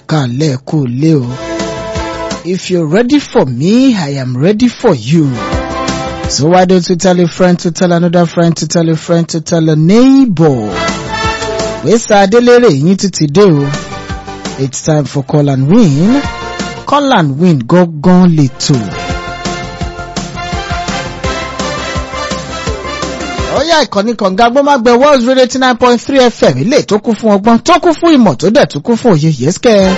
kálẹ̀ kú lé o. If you're ready for me, I am ready for you. So why don't you tell a friend to tell another friend to tell a friend to tell a neighbor? Wesa Adelere yín tún ti dé o. It's time for call and win. Call and win gángan lètò. Ó yá ìkànnì kànga gbọ́mágbẹ́ World Radio eighty nine point three FM ilé tó kún fún ọgbọ́n tó kún fún ìmọ̀ tó dẹ̀ tó kún fún òye yẹ́sìkẹ́.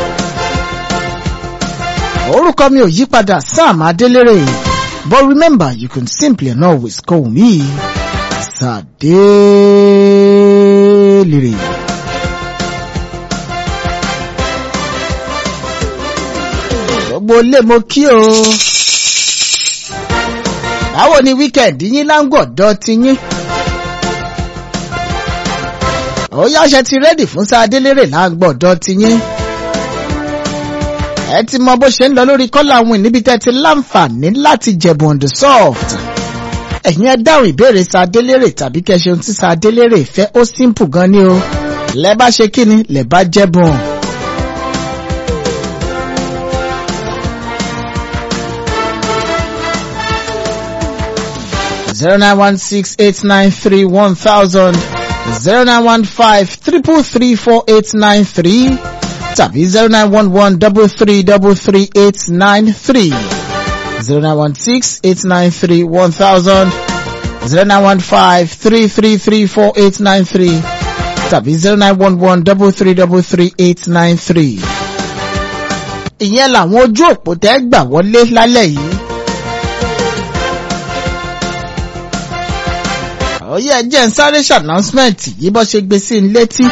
Orúkọ mi ò yí padà Sam Adelere. But remember, you can simply and always call me Sadelere. Gbogbo lè mo kí o. Báwo ni wíkẹ̀ndì yín láǹgọ̀dọ̀ ti yín? Ó yáṣẹ ti rẹ́dì fún Sadélérè láǹgbọ̀dọ̀ ti yín. Ẹ ti mọ bó ṣe ń lọ lórí kọ́lá win níbi tẹ́ ti láǹfààní láti jẹ̀bù on the soft. Ẹ̀yin ẹ dáhùn ìbéèrè Sadélérè tàbí kẹ́ ṣe ohun tí Sadélérè fẹ́ ó simple gan ni o. Lẹ bá ṣe kí ni lẹ bá jẹ̀bùn. zero nine one six eight nine three one thousand zero nine one five triple three four eight nine three tàbí zero nine one one double three double three eight nine three zero nine one six eight nine three one thousand zero nine one five three three three four eight nine three tàbí zero nine one one double three double three eight nine three. ìyẹn làwọn ojú òpó tẹ́ gbà wọlé lálẹ́ yìí. ọyẹ jẹ́ ń sáré ṣànánṣmẹ̀ntì yìí bọ́ ṣe gbé sí i létí.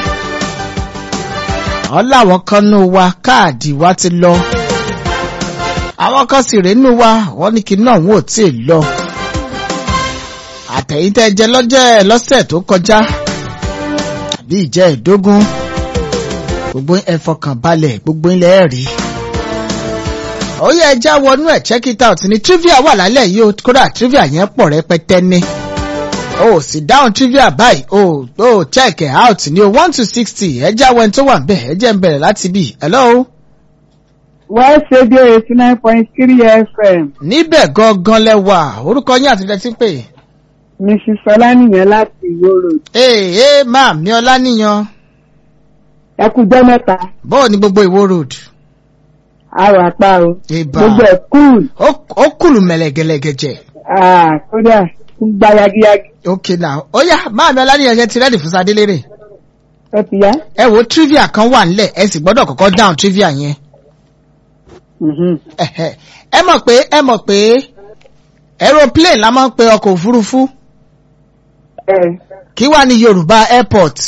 àwọn làwọn kan nù wa káàdì wa ti lọ. àwọn kan sì rèé nù wa wọ́n ní kí náà wọn ò tí ì lọ. àtẹ̀yìntẹ́ jẹ lọ́jọ́ ẹ̀ lọ́sẹ̀ tó kọjá àbí ìjẹ́ ìdógún gbogbo ẹ fọkàn balẹ̀ gbogbo ilẹ̀ ẹ̀ rí. ọyẹ ẹja wọnú ẹ̀ check it out ní trivia wà lálẹ́ yìí o kódà trivia yẹn pọ̀ rẹpẹtẹ ní oh sit down trivia báyìí oh oh check it out ní o one to sixty ẹ jẹ́ àwọn ẹni tó wà ń bẹ̀ ẹ jẹ́ ń bẹ̀rẹ̀ láti bì hello. West Radio eighty nine point three FM. níbẹ̀ gangan lẹ́wà orúkọ yín àti ilẹ̀ tí ń pè. Mrs. Ọlánìyàn láti Ìwó Road. ee ee máa mi ọlá níyan Ẹ kú jẹ́ mẹ́ta. bọ́ọ̀ ni gbogbo ìwó road. Àrò àpá o. ìbà Gbogbo ẹ̀ kúùl. ó ó kùlù mẹ̀lẹ̀gẹ̀lẹ̀gẹ̀jẹ̀. Ah, Kódà ń gba yagiyagi. ok now ó yá máa mi ọlá níyan ṣe ti rẹ́dì fún sadélérè. Ẹ ti yá. ẹ wo trivia kan wà nílẹ̀ ẹ sì gbọ́dọ̀ kọ́kọ́ down trivia yẹn. Mhm. Ẹ̀hẹ̀. ẹ mọ̀ pé ẹ mọ̀ pé aeroplane la máa ń pe ọkọ̀ òfurufú Ẹ kí wá ní yorùbá airport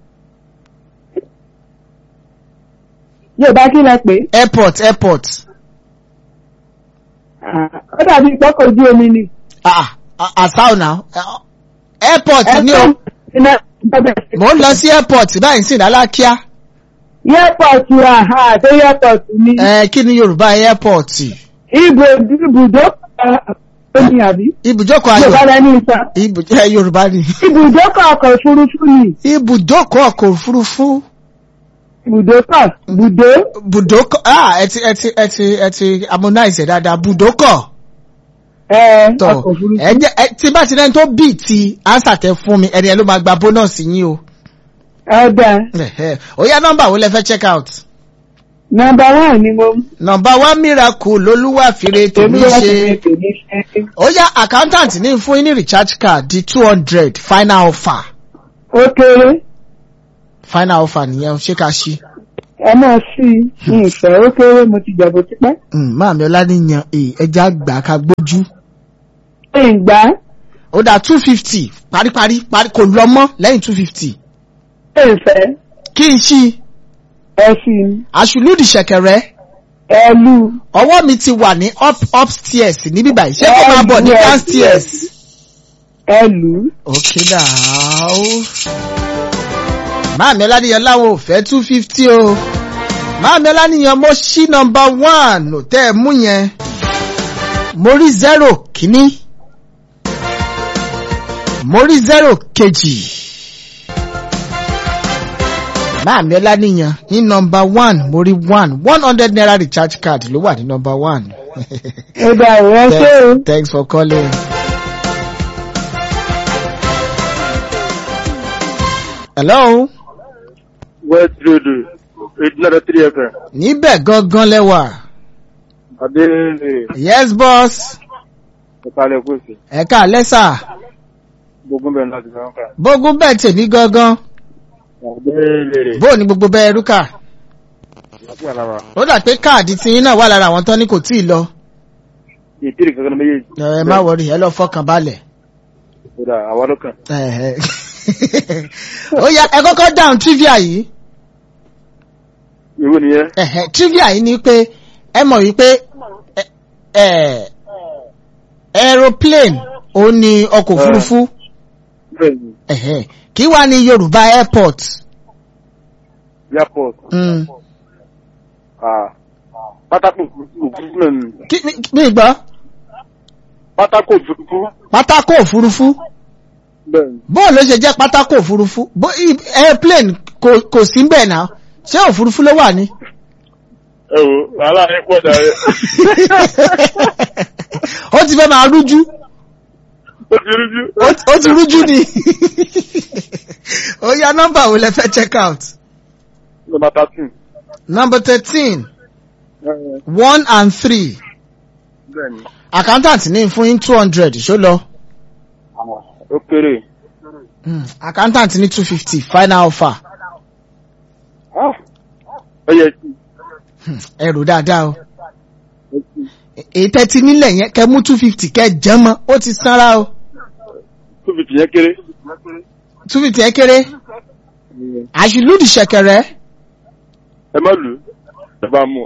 Yorùbá kí lẹ pé? airport airport Ah, Ó dàbí ìpọ́kọ̀ ojú omi ni. ah ah, àṣà ọ̀nà airport ni o Iná ìbọ̀bẹ̀. mò ń lọ sí airport báyìí sí ìdálákíá Airport àhà àti airport ni. ẹ kí ni yorùbá airport Ibò ibùdó omi àbí? ibùjókòó Yorùbá ayọ̀ lẹ ní ìta. ibù ẹ yorùbá ni Ibùdókọ̀ ọkọ̀ òfurufú ni. ibùjókòó ọkọ̀ òfurufú Ibùdókọ̀ bùdó. bùdókọ̀ ah ẹ ti ẹ ti ẹ ti ẹ ti harmonize ẹ dáadáa bùdókọ̀ Ẹ tọ ọkọ̀ òfurufú. ẹ jẹ ẹ tí bá ti rẹ́ni tó bì tí ánsà tẹ fún mi ẹni ẹ ló máa gba bónọ́ọ̀sì yín o. Ọ̀dà. Ẹ̀hẹ́. ó yá nọ́mbà wo lẹ fẹ́ check out. Nọmba one ni mo mú. nọ́mbà one miracle lolúwàfíre tèmi Tèmi ṣe. ṣe tèmi ṣe. ó yá accountant ní fún yín ní recharge card di two hundred final offer Ó kéré. final offer nìyẹn ṣé ká ṣí. Ẹ náà sí i. Mi ìfẹ́ ó kéré mo ti jẹ̀bù tipẹ́. máàmí ọláníyàn èè ẹja gbà ká gbójú. Ṣé ń gbá? ó dá two fifty paríparí parí kò lọ mọ́ lẹ́yìn two fifty. Ṣé ìfẹ́? kí n ṣí Ẹ sí i. àṣùlùdì ṣẹ̀kẹ̀rẹ̀ Ẹ lù. ọwọ́ mi ti wà ní up upstairs níbí báyìí ṣé kó máa bọ̀ ní Yes, downstairs. Ẹ lù. Okay now. Máàmí Ọláníyan láwọn ò fẹ́ two fifty o. Máàmí Ọláníyan mo ṣí nọmba one ò tẹ́ ẹ mú yẹn. Mo rí zero kìíní. Mo rí zero kejì. Máàmí Ọláníyan ní nọmba one mo rí one one hundred naira recharge card ló wà ní nọmba one. Ó dà ìwé ṣé o. Thanks- Thanks for calling. Hello. West Radio, eight nine three FM. Níbẹ̀ gangan lẹ́wà. Adéèrè, Yes boss. ìpàlẹ̀ kùsì, Ẹ̀ka lẹ́sà. gbogbo bẹ̀rẹ̀ láti fẹ́ ká. Bógún bẹ́ẹ̀ tèmi gangan. Adéèrè, Bó ni gbogbo bẹ́ẹ̀ rúkà? láti àlàbà. Ó dà pé káàdì tí yín náà wà lára àwọn tán ní kò tíì lọ. Ìtìrì kankan méjèèjì. Ẹ má wọrí ẹ lọ fọkàn balẹ̀. Ó dà, àwa ló kàn. Ẹ̀hẹ̀. Ó yá ẹ kọ́kọ́ dáhùn trivia yìí. Ìwé nìyẹn. Ẹ̀hẹ̀, trivia yìí ni pé ẹ mọ̀ wípé ẹ- ẹ, aeroplane ó ní ọkọ̀ òfurufú Bẹ́ẹ̀ni, Ẹ̀hẹ̀, kí wá ní Yorùbá airport. airport. Mm. Ah, Pátákó òfurufú náà ni. Kí- mi- mi gbọ́ Pátákó òfurufú. pátákó òfurufú Bẹ́ẹ̀ni. bóò ló ṣe jẹ́ pátákó òfurufú bó i- airplane kò kò sí bẹ́ẹ̀ náà ṣé òfurufú ló wà ní. Ẹ wo, wàhálà yẹn pọ̀ dàrẹ́. ó ti fẹ́ máa rújú Ó ti rújú. ó ti- ó ti rújú ni. ó yá nọ́mbà wo lẹ fẹ́ check out. Nọmba thirteen. number thirteen one and three Bẹ́ẹ̀ni. accountant ní fún yín two hundred ṣó lọ. Ó kéré. Mm, accountant ní two fifty final offer. Ah, Ó yẹ kí. Hmm, ẹrù dáadáa o. Ó kí. èyí tẹ́tí nílẹ̀ yẹn kẹ́ mú two fifty kẹ́ jẹ́ mọ́ ó ti sanra o. Two fifty yẹn kéré. two fifty ẹ kéré àṣìlúdì ṣẹ̀kẹ̀rẹ̀. Ẹ má lù ú. Ẹ bá mú.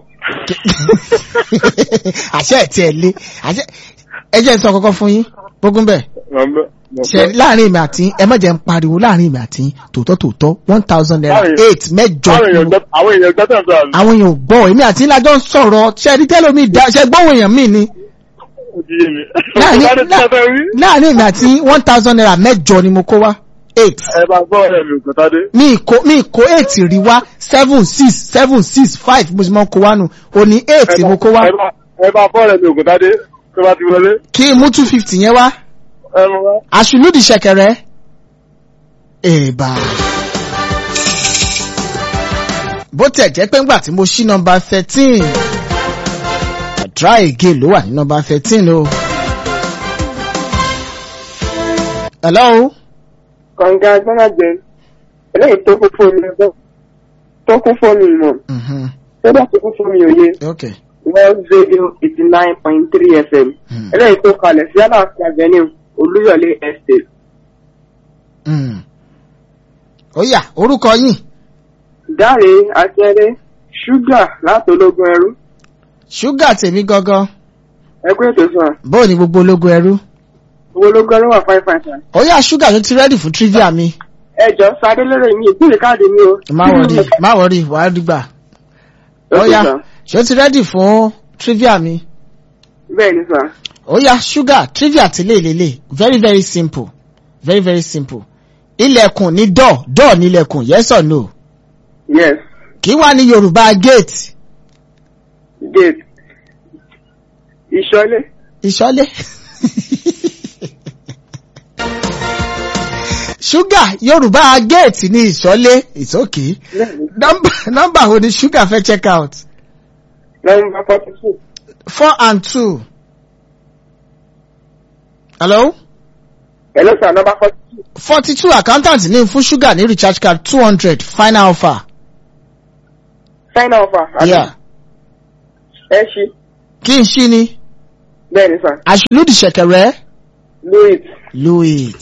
àṣẹ ẹ̀ tí ẹ lé àṣẹ ẹ jẹ́ n sọ kọ́kọ́ fún yín gbógun bẹ́ẹ̀ ṣe láàrin ìmọ̀ àti ẹ má jẹ́ ń pariwo láàrin ìmọ̀ àti tòótọ́ tòótọ́ one thousand naira Láàrin- eight mẹ́jọ Àwọn èèyàn gbọ́ àwọn èèyàn gbọ́ tẹ̀sán àmì. àwọn èèyàn ò gbọ́ èmi àti ńlájọ́ ń sọ̀rọ̀ ṣe ẹni tẹ́lẹ̀ mi dá ṣe gbọ́wọ́ èèyàn mi ni Ó ti yé mi. láàrin Láti lá- tẹ́tẹ́ rí. láàrin ìmọ̀ àti one thousand naira mẹ́jọ ni mo kó wá eight Ẹ bá gbọ́ ọ̀rẹ́ mi ògùn tádé. mi kó mi kó eight rí wá seven six seven six five mo sì mọ kó wá nù òní eight mo kó wá Ẹ bá- Ẹ bá gbọ́ ọ̀rẹ́ mi ògùn tádé tó bá ti wọlé. kí n mú two fifty yẹn wá Ẹ mú wá. àṣìlúdì ṣẹ̀kẹ̀rẹ̀ èèbà. bó tẹ̀ jẹ́ pé ńgbà tí mo ṣí nọmba thirteen try again ló wà ní nọmba thirteen o. hello. Kọ̀ǹga Gbọ́nàjẹ. Eléyìí tó kún fún mi ẹgbẹ́. Tó kún fún mi ìmọ̀. Mhm. Tó bá tó kún fún mi òye. okay. World Radio eighty nine point three FM. Hmm. Eléyìí tó kalẹ̀ sí Aláàfin Avenue, Olúyọ̀lé Estate. Mm. ó yá orúkọ yín Dáre Akẹ́rẹ́ Ṣúgà láti ológun ẹrú. ṣúgà tèmi gangan Ẹ kú ètò sàn. bóò ni gbogbo ológun ẹrú. Owó ológun ẹrú wà fáin fáin sàn. ó yá ṣúgà tó ti rẹ́dì fún trivia mi. Ẹ jọ sáré lérè mi ìpínlẹ̀ káàdì mi o. má wọrí má wọrí wàá dìgbà. ó Ó yá yá. ṣé ó ti rẹ́dì fún trivia mi. Bẹ́ẹ̀ ni sàn. ó yá ṣúgà trivia ti lè lélẹ̀ very very simple very very simple. ilẹ̀kùn ní door door ní ilẹ̀kùn yes or no. Yes. kí wá ní yorùbá gate Gate. Ìṣọ́lé. ìṣọ́lé. ṣúgà yorùbá gate ní ìṣọ́lé it's okay. nọ́mbà nọ́mbà wo ni ṣúgà fẹ́ check out. Nọ́mbà forty two. four and two. hello. Hello sir, nọ́mbà forty two. forty two accountant ní fún ṣúgà ní recharge card two hundred final offer. Sign offer. àbí? Yeah. Ẹ ṣí. kí n ṣí ni Bẹ́ẹ̀ ni sàn. àṣìlódì ṣẹ̀kẹ̀rẹ̀ Louis. louis.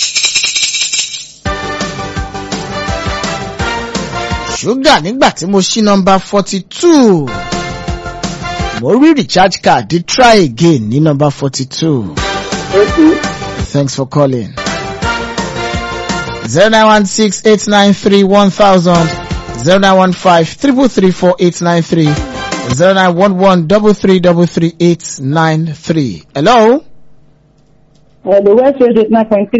ṣúgà nígbà tí mo ṣí nọmba forty two mo rí recharge card di try again ní nọmba forty two. Okay. Thanks for calling. 0916-893-1000 0915-334-893 0911-333-893 Hello? Hello, West Radio nine point three.